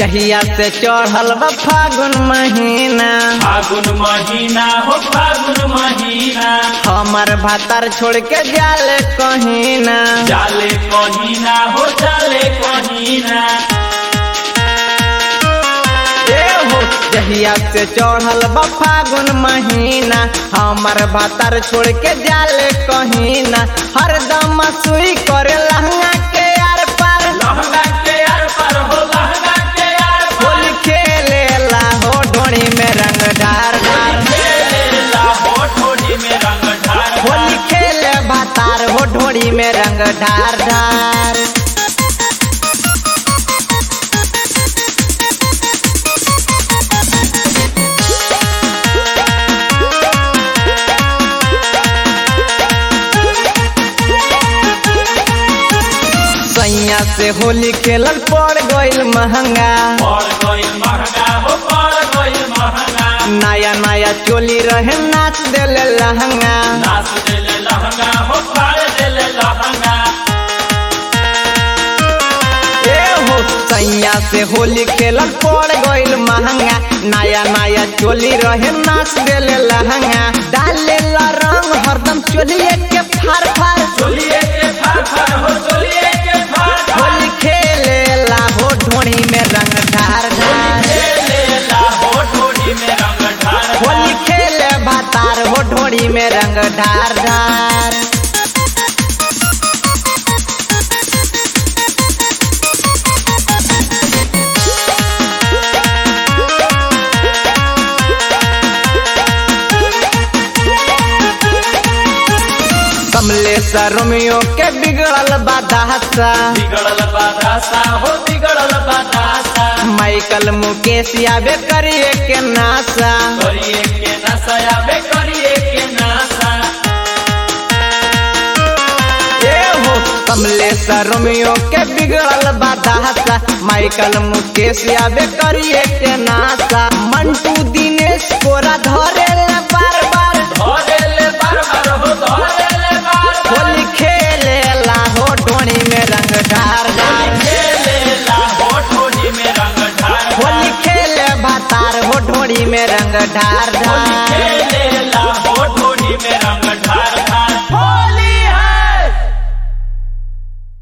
जहिया से चढ़ल बा फागुन महीना फागुन महीना हो फागुन महीना हमर भातार छोड़ के जाले कहीं ना जाले कहीना हो जाले कहीना ए हो जहिया से चढ़ल बा फागुन महीना हमर भातार छोड़ के जाले कहीं ना हरदम सुई करे लहंगा के आर पार लहंगा के यार पर हो लहंगा के यार पर होली खेले ला हो ढोणी में रंग ढार ढार खेलेला हो ठोड़ी में रंग ढार होली खेले भातार हो ढोणी में रंग ढार ढार सैया से होली खेलल पड़ गइल महंगा पड़ गइल महंगा हो पड़ गइल महंगा नया नया चोली रहे नाच देले लहंगा नाच देले लहंगा हो फाड़ देले लहंगा ए हो सैया से होली खेलल पड़ गइल महंगा नया नया चोली रहे नाच देले लहंगा डाले ला रंग हरदम चोलिए के फार फार चोलिए के फाड़ फाड़ हो चोलिए के फाड़ फाड़ होली खेले ला हो ढोणी में रंग ढार ढार खेलेला हो ठोड़ी में रंग ढार होली खेले भातार हो ढोणी में रंग ढार ढार कमलेश रोमियो के बिगड़ल बादासा बिगड़ल बादासा हो बिगड़ल बादासा माइकल मुकेश आबे करिए के नासा करिए के नशा आबे करिए के नशा ए हो कमलेश रोमियो के बिगड़ल बादासा माइकल मुकेश आबे करिए के नासा मंटू दिनेश कोरा धरे ले बार बार धरेले बार बार हो धरेले बार बार होली खेले ला हो ढोणी में रंग ढार ढार खेलेला हो ठोड़ी में रंग ढार होली खेले भातार हो ढोणी में रंग ढार ढार खेलेला हो ठोड़ी में रंग